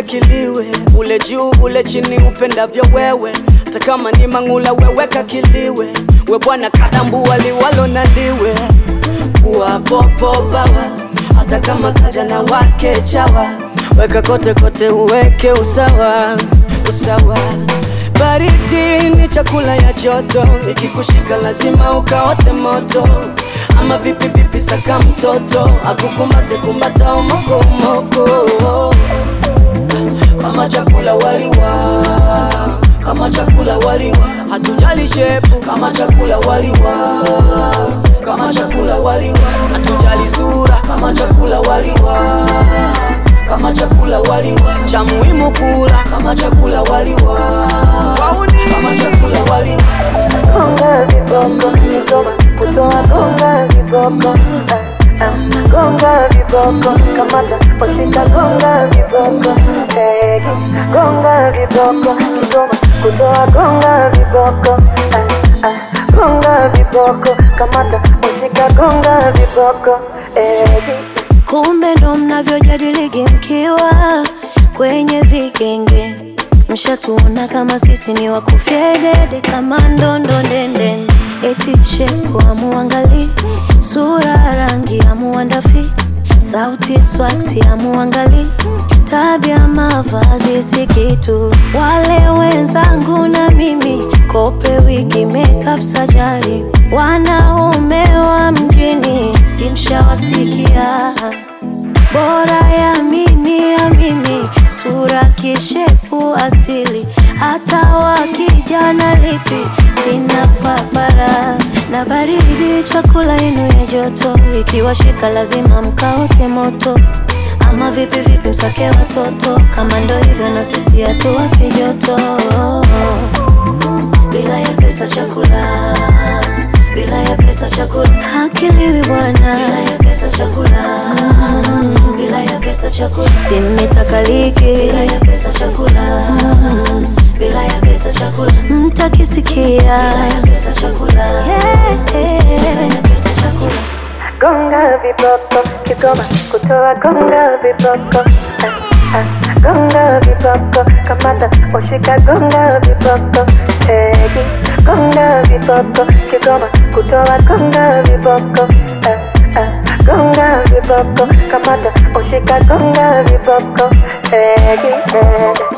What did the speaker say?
kiliwe, ule juu ule chini, upendavyo wewe, hata kama ni mang'ula weweka kiliwe, we bwana kadambua liwalo na liwe, kuwa popo bawa, hata kama kaja na wake chawa, weka kote kote, uweke usawa usawa. Baridi ni chakula ya joto, ikikushika lazima ukaote moto. Ama vipi vipi, saka mtoto akukumbate kumbata umoko umoko, kama chakula waliwa, kama chakula waliwa, hatujali shepu, kama chakula waliwa, kama chakula waliwa, hatujali sura, kama chakula waliwa kama chakula waliwa, cha muhimu kula kama chakula waliwa, kama chakula waliwa. Gonga viboko, Kigoma, kutoa gonga viboko ah, ah, gonga viboko, kamata washika gonga viboko eh, gonga viboko, Kigoma, kutoa gonga viboko ah, ah, gonga viboko, kamata washika gonga viboko eh, Kumbe ndo mnavyojadiligi mkiwa kwenye vigenge, mshatuona kama sisi ni wakufyedede kama ndondo ndende, eti chepo amuangali sura rangi amuandafi sauti swaksi amuangali tabia mavazi si kitu. Wale wenzangu na mimi kope wigi makeup sajari, wanaume wa mjini simshawasikia bora ya mimi ya mimi sura kishepu asili hata wakijana lipi sina papara na baridi chakula yenu ya joto ikiwashika lazima mkaote moto ama vipi vipi msake watoto kama ndo hivyo na sisi hatuwapi joto bila ya pesa chakula bila ya pesa chakula hakiliwi bwana bila ya pesa chakula bila ya pesa chakula simitakaliki bila ya pesa chakula bila ya pesa chakula mtakisikia bila ya pesa chakula yeah, bila ya pesa chakula gonga viboko, Kigoma, kutoa gonga viboko ah, ah, gonga viboko, kamata washika gonga viboko eh, gonga viboko, Kigoma, kutoa gonga viboko ah, ah, gonga viboko, kamata washika gonga viboko eh, eh.